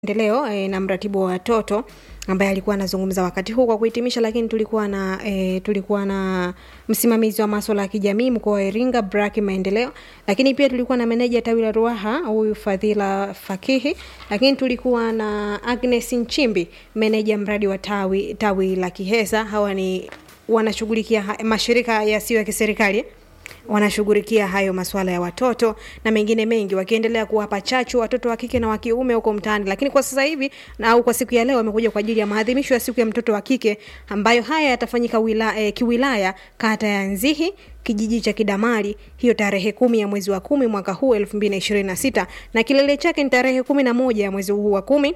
maendeleo e, na mratibu wa watoto ambaye alikuwa anazungumza wakati huu kwa kuhitimisha, lakini tulikuwa na e, tulikuwa na msimamizi wa masuala ya kijamii mkoa wa Iringa Braki Maendeleo, lakini pia tulikuwa na meneja tawi la Ruaha huyu Fadhila Fakihi, lakini tulikuwa na Agnes Nchimbi meneja mradi wa tawi tawi la Kihesa. Hawa ni wanashughulikia ha- mashirika yasiyo ya kiserikali wanashughulikia hayo masuala ya watoto na mengine mengi, wakiendelea kuwapa chachu watoto wa kike na wa kiume huko mtaani. Lakini kwa sasa hivi na au kwa siku ya leo wamekuja kwa ajili ya maadhimisho ya siku ya mtoto wa kike ambayo haya yatafanyika wila, eh, kiwilaya kata ya Nzihi kijiji cha Kidamali hiyo tarehe kumi ya mwezi wa kumi mwaka huu elfu mbili na ishirini na sita na kilele chake ni tarehe kumi na moja ya mwezi huu wa kumi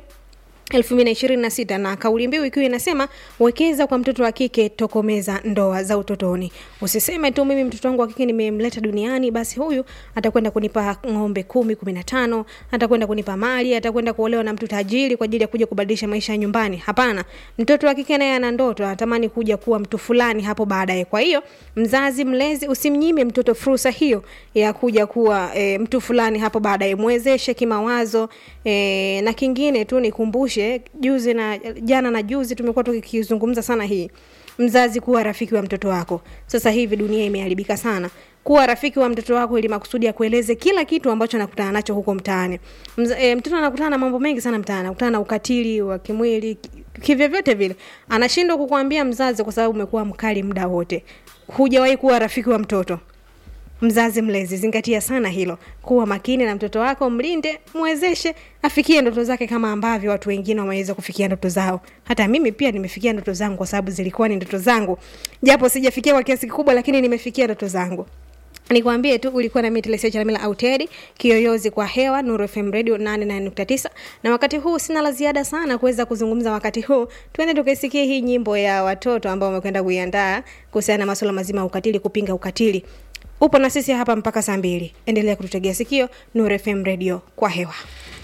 2026 na kauli mbiu ikiwa inasema wekeza kwa mtoto wa kike, tokomeza ndoa za utotoni. Usiseme tu mimi mtoto wangu wa kike nimemleta duniani, basi huyu atakwenda kunipa ng'ombe kumi, kumi na tano, atakwenda kunipa mali, atakwenda kuolewa na mtu tajiri kwa ajili ya kuja kubadilisha maisha ya nyumbani. Hapana, mtoto wa kike naye ana ndoto, anatamani kuja kuwa mtu fulani hapo baadaye. Kwa hiyo mzazi, mlezi, usimnyime mtoto fursa hiyo ya kuja kuwa e, mtu fulani hapo baadaye, mwezeshe kimawazo e, na kingine tu nikumbushe, juzi na jana na juzi tumekuwa tukizungumza sana hii mzazi kuwa rafiki wa mtoto wako. Sasa hivi dunia imeharibika sana. Kuwa rafiki wa mtoto wako ili makusudi akueleze kila kitu ambacho anakutana nacho huko mtaani. Mza, e, mtoto anakutana na mambo mengi sana mtaani, anakutana na ukatili wa kimwili ki- kivyovyote vile, anashindwa kukuambia mzazi kwa sababu umekuwa mkali muda wote, hujawahi kuwa rafiki wa mtoto. Mzazi mlezi, zingatia sana hilo. Kuwa makini na mtoto wako, mlinde, mwezeshe afikie ndoto zake kama ambavyo watu wengine wameweza kufikia ndoto zao. Hata mimi pia nimefikia ndoto zangu kwa sababu zilikuwa ni ndoto zangu, japo sijafikia kwa kiasi kikubwa, lakini nimefikia ndoto zangu. Nikwambie tu ulikuwa na mimi Telesia Chalamila Auteri, kiyoyozi kwa hewa Nuru FM Radio 88.9 na wakati huu sina la ziada sana kuweza kuzungumza wakati huu. Tuende tukaisikie hii nyimbo ya watoto ambao wamekwenda kuiandaa kuhusiana na masuala mazima ya ukatili, kupinga ukatili. Upo na sisi hapa mpaka saa mbili. Endelea kututegea sikio Nuru FM Radio kwa hewa.